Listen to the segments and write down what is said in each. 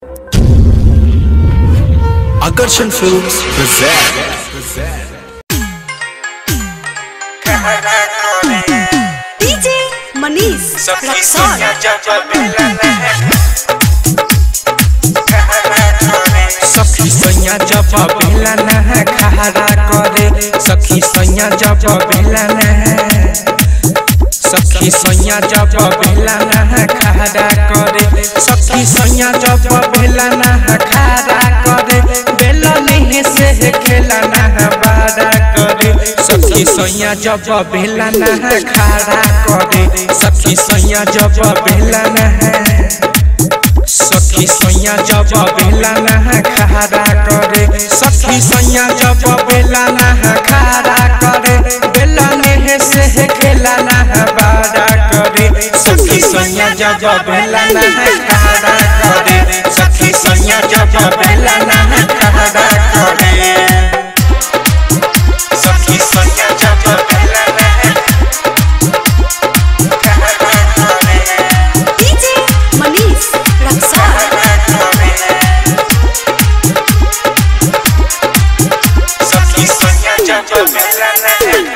Akarshan Films present. DJ Manish Raxaul सखी सैया जब बेला न खहरा करे सखी सैया जब बेला न सखी सैया जब बेला न खहरा करे सखी सैया जब बेला न खहरा करे बेला नहीं से खेला न बारा करे सखी सैया जब बेला न खहरा करे सखी सैया जब बेला न सखी सैया जब बेला नहा खहरा करे सखी सैया जब बेला नहा खहरा करे बेला नेहे से खेला नहा बारा करे सखी सैया जब बेला नहा खहरा करे सखी सैया जब बेला नहा खहरा करे सखी सैया जब बेला नहा खहरा करे डीजे मनीष रक्सौल सखी सैया जब बेला नहा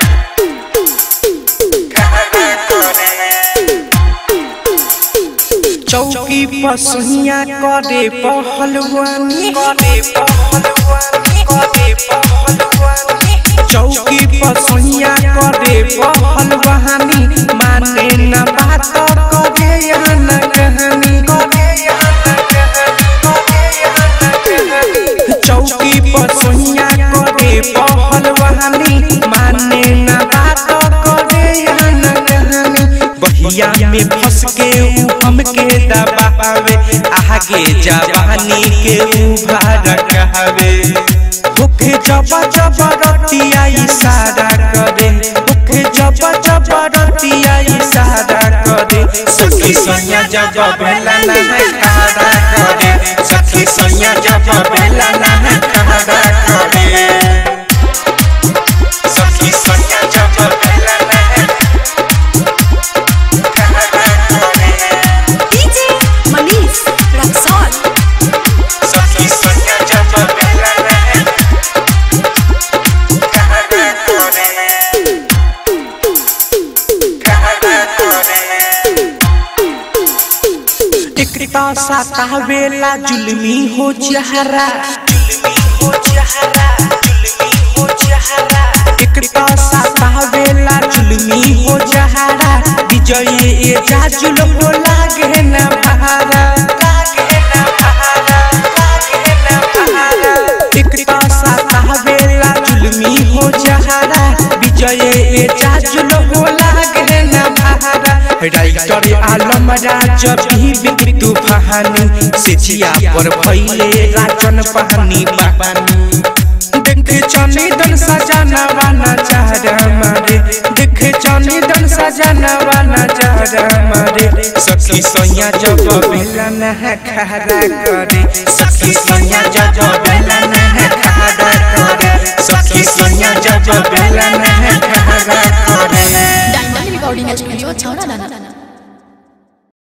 चौकी पर सुनिया करे पहलवानी करे पहलवानी करे पहलवानी चौकी पर सुनिया करे पहलवानी माने न बात करे यहाँ न कहानी करे यहाँ न कहानी करे यहाँ न कहानी चौकी पर सुनिया करे पहलवानी माने न बात करे यहाँ न कहानी बहिया में फंस के ऊ हमके दबावे आगे जवानी के उभार कहवे मुखे जब जब रतिया इशारा करे मुखे जब जब रतिया इशारा करे सखी सैया जब बेला ना खारा करे सखी सैया जब बेला ना खारा करे सखी सैया जब बेला ना डीजे मनीष रक्सौल सखी सैया जब बेला ना खारा करे खारा करे टिकटा सतावेला जुलमी हो जहरा जुलमी हो जहरा जुलमी हो जहरा टिकटा सतावेला जुलमी हो जहरा विजय ए जाजुल हो लागे न भारा लागे न भारा लागे न भारा टिकटा सतावेला जुलमी हो जहरा विजय ए जाजुल हो लागे न भारा राइटर आलम राज भी बिकतु फहानी सिचिया पर भइले राजन पहानी बहानी देखे चनी दन सजाना वाना चाहरा मारे देखे चनी दन सजाना वाना चाहरा मारे सखी सैया जब बेला नहा खहरा करे सखी सैया जब बेला नहा खहरा करे सखी सैया जब बेला नहा खहरा करे डायमंड रिकॉर्डिंग स्टूडियो छौरा दाना